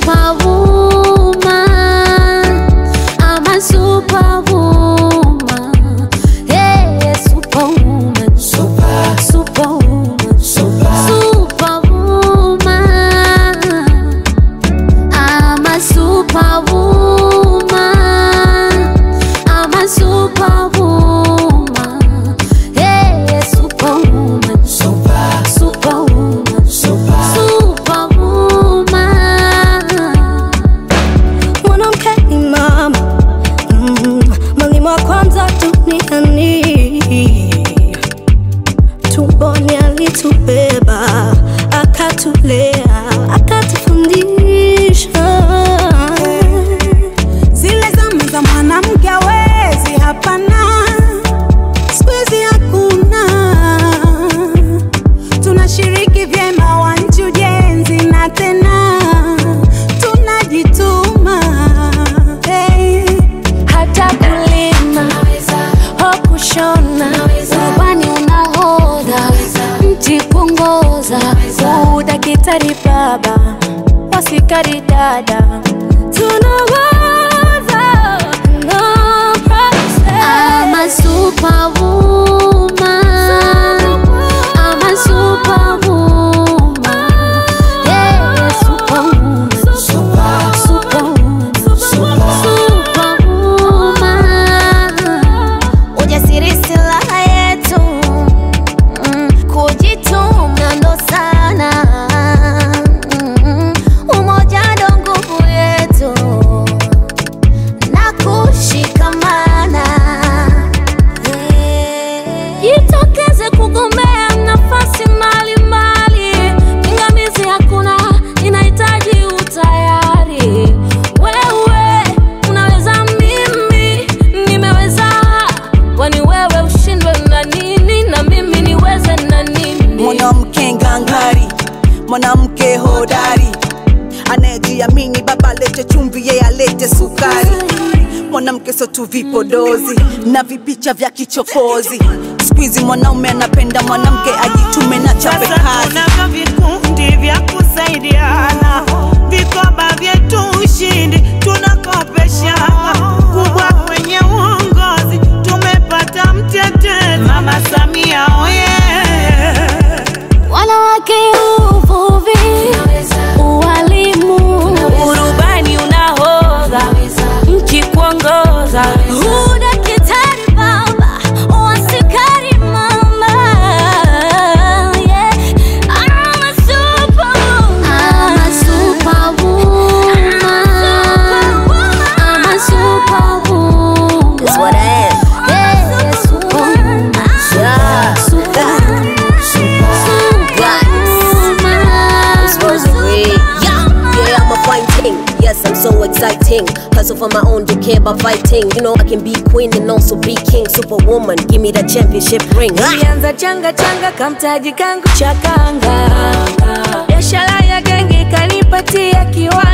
superwoman. I'm a superwoman. Hey, superwoman. Super, superwoman. Super, superwoman. I'm a superwoman. I'm a superwoman. Hey, superwoman. Super, superwoman. Super, superwoman. mwanamke ni mama mm, mwalimu wa kwanza duniani tumboni alitubeba akatulea akatufundisha zile zama za mwanamke awezi, hapana, siku hizi hakuna. Tunashiriki vyema wanchi ujenzi na tena tunajituma hey. hata kulima ho kushona ubani unahodha mti kuongoza udakitari baba wasikari dada tunawaza no process. I'm a superwoman. I'm a superwoman. Yeah, superwoman. Super, superwoman. Superwoman. Ujasiri silaha yetu, mm, kujituma ndo sana, mm, umoja ndo nguvu yetu na kushikamana. Jitokeze kugombea nafasi mbalimbali, pingamizi hakuna, inahitaji utayari. Wewe unaweza, mimi nimeweza, kwani wewe ushindwe na nini na mimi niweze na nini? mwanamke ngangari, mwanamke hodari, anayejiamini. Baba alete chumvi, yeye alete sukari. Mwanamke sio tu vipodozi na vipicha vya kichokozi. Siku hizi mwanaume anapenda mwanamke ajitume na chape Sasa kazi. tunavyo vikundi vya kusaidiana, vikoba vyetu ushindi tunakopeshana, kubwa kwenye uongozi tumepata mtetezi Mama Samia oye Wanawake uvuvi, ualimu, urubani unahodha nchi kuongoza udakitari baba, uasikari mama. Yeah. I'm a superwoman. I'm a superwoman. I'm a superwoman. That's what I am. Yeah, superwoman. Yeah. Superwoman. This was great. Yeah, yeah, I'm a fighting. Yes, I'm so exciting. Hustle for my own, don't care about fighting. You know, I can be queen and also be king. Superwoman, give me that championship ring. Ah! Nilianza changa changa kamtaji kangu cha kanga, biashara ya genge kanipatia kiwa